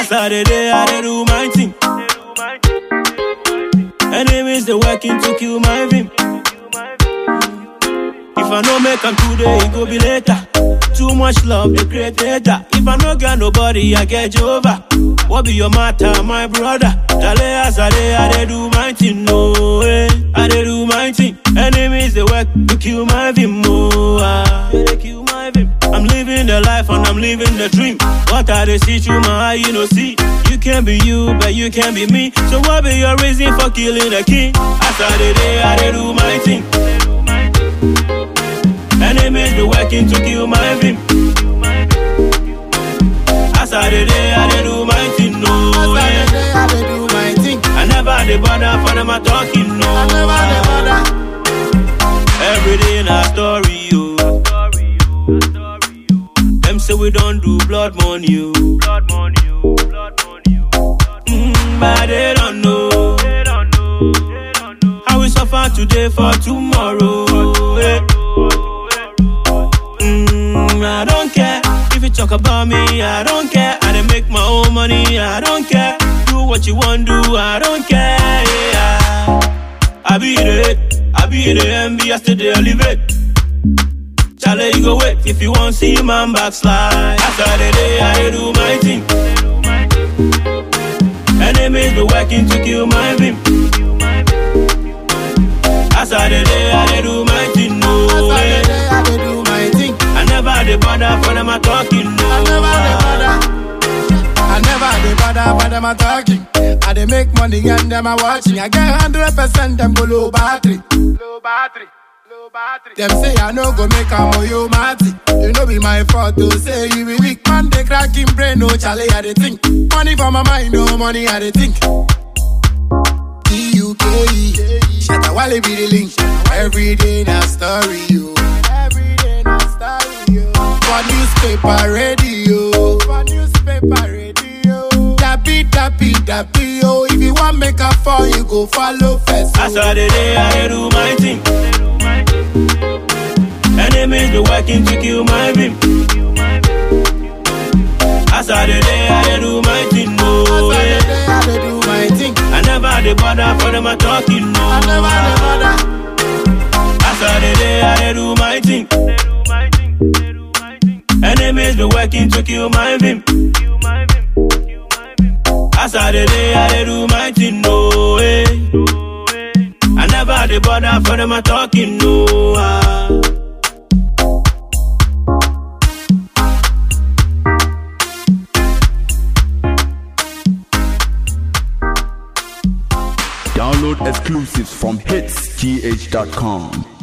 As I dey day, I dey do my thing. Enemies they working to kill my vim. If I no make 'em today, it go be later. Too much love, they create hater. If I no get nobody, I get Jehovah. What be your matter, my brother? Dale as I dey, I dey do my thing, no way. I dey do my thing. Enemies they work to kill my vim, oh ah. Yeah, they kill my vim. I'm living the life and I'm living the dream. What I dey see through my eye, you know see. You can be you, but you can be me. So what be your reason for killing the king? As I dey day, I dey do my thing. Enemies be working to kill my vim. As I dey day, I dey do my thing, no As I way. dey day, I dey do my thing. I never dey bother for them a talking, no. I never dey bother. Every day na story, yo. Them say we don't do blood money, yo. Mm, but they don't know. How we suffer today for tomorrow. eh. Mm, I don't care if you talk about me. I don't care. I dey make my own money. I don't care. Do what you want do. I don't care. Yeah. I be the I be the envy. I still dey elevate. Charlie, you go wait if you want see man backslide. After the day, I dey do my thing. Enemies be working to kill my vim. After the day, I dey do my thing. No As I way. dey day, I dey do my thing. I never dey bother for them a talking. No. I never dey bother. I never dey bother for them a talking. I dey make money and them a watching. I get hundred percent them go low battery. Low battery. Low battery. Them say I no go make a moyo mati. You know be my fault to say you be weak man. They cracking brain, no chale I dey think. Money for my mind, no money I dey think. D-U-K-E Shatta Wale be the link Every day na story, yo Every day na story, yo For newspaper, radio For newspaper, radio Dappy, dappy, dappy, yo If you want make a fall, you go follow first, As yo. I dey day, I dey do my thing. Enemies be working to kill my vim. As I dey day, I dey do my thing. No As I way. dey day, I dey do my thing I never dey bother for them a talking. No. I never dey bother As I dey day, I dey do my thing. Enemies be working to kill my vim. As I dey day, I dey do my thing. No way. I never dey bother for them a talking. No. ah. Download exclusives from hitsgh.com.